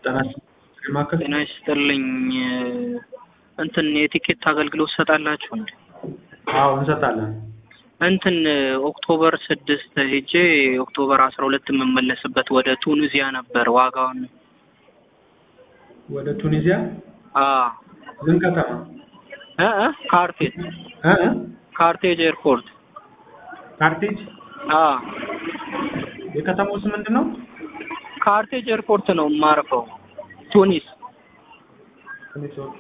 ጤና ማዕከል ጤና ይስጥልኝ። እንትን የቲኬት አገልግሎት ትሰጣላችሁ እንዴ? አዎ እንሰጣለን። እንትን ኦክቶበር ስድስት ሄጄ ኦክቶበር አስራ ሁለት የምመለስበት ወደ ቱኒዚያ ነበር። ዋጋውን ወደ ቱኒዚያ አ ምን ከተማ እ እ ካርቴጅ እ እ ካርቴጅ ኤርፖርት ካርቴጅ አ የከተማው ስም ምንድን ነው? ካርቴጅ ኤርፖርት ነው የማርፈው ቱኒስ። ቱኒስ ኦኬ።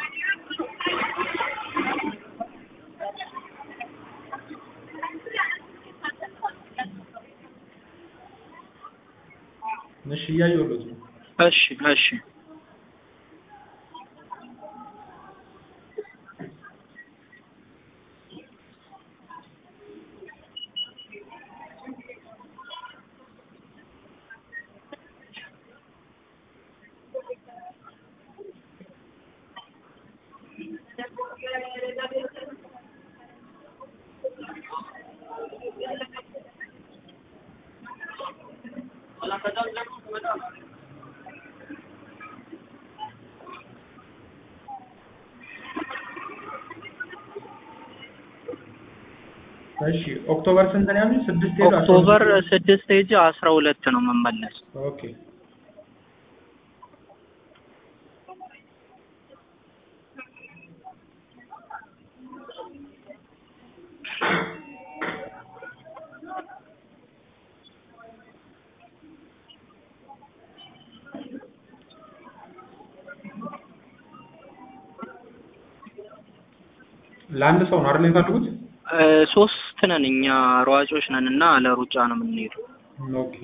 እሺ እያየሁለት ነው። እሺ እሺ እሺ ኦክቶበር ስንት ነው ያሉኝ? ስድስት ሄዱ አስራ ኦክቶበር ሁለት ስድስት ሄጄ አስራ ሁለት ነው የምመለስ። ኦኬ ለአንድ ሰው ነው አይደል የሚፈልጉት? እ ሶስት ነን እኛ ሯጮች ነን እና ለሩጫ ነው የምንሄደው። ኦኬ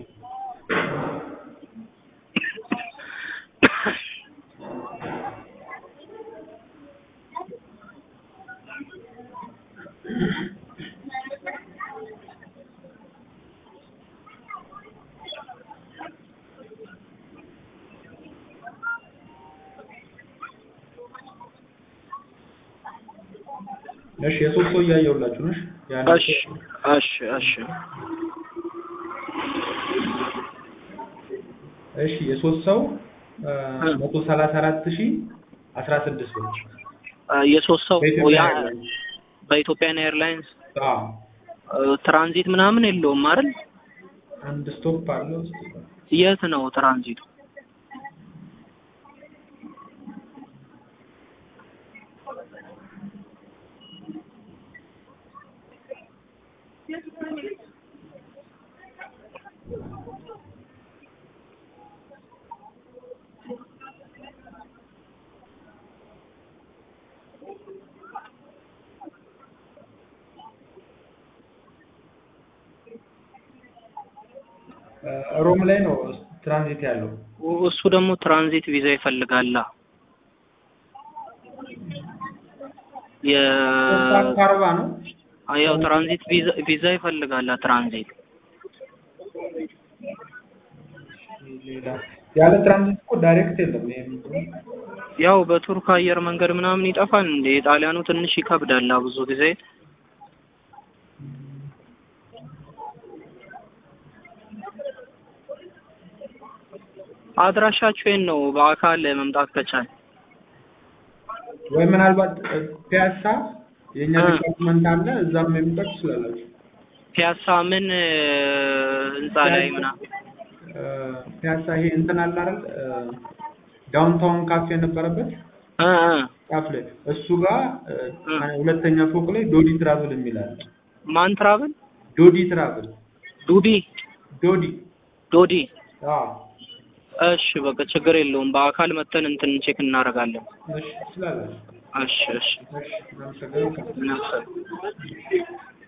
እሺ የሶስት ሰው እያየሁላችሁ ነው። እሺ የአንድ እሺ ሰው- እሺ እሺ እሺ የሶስት ሰው መቶ ሰላሳ አራት ሺ አስራ ስድስት ብር እ የሶስት ሰው በኢትዮጵያ ያ ኤርላይንስ። በኢትዮጵያን ኤርላይንስ አዎ እ ትራንዚት ምናምን የለውም አይደል? አንድ ስቶፕ አለው። የት ነው ትራንዚቱ? እ ሮም ላይ ነው ትራንዚት ያለው። እሱ ደግሞ ትራንዚት ቪዛ ይፈልጋላ። የ ሶስት ሰዓት ከአርባ ነው። ያው ትራንዚት ቪዛ ቪዛ ይፈልጋላ ትራንዚት ሌላ ያለ ትራንዚት እኮ ዳይሬክት የለም። ይሄ ምንድን ነው? ያው በቱርክ አየር መንገድ ምናምን ይጠፋል እንዴ? የጣሊያኑ ትንሽ ይከብዳል ብዙ ጊዜ። አድራሻችሁ የት ነው? በአካል መምጣት ከቻል ወይ ምናልባት እ ፒያሳ የእኛ እ። ዲፓርትመንት አለ እዛም የሚጠቅ ትችላላችሁ። ፒያሳ ምን እ፣ ህንጻ ላይ ምናምን እ ፒያሳ ይሄ እንትን አለ አይደል? እ ዳውንታውን ካፌ የነበረበት እ እ ጫፍ ላይ እሱ ጋር እ እ። ሁለተኛ ፎቅ ላይ ዶዲ ትራቭል የሚል አለ። ማን ትራብል ዶዲ ትራቭል ዱዲ ዶዲ ዶዲ አዎ እሺ በቃ ችግር የለውም። በአካል መተን እንትን ቼክ እናደርጋለን። እሺ ትችላላችሁ። እሺ እሺ እሺ እናመሰግናለን። እናመሰግናለን።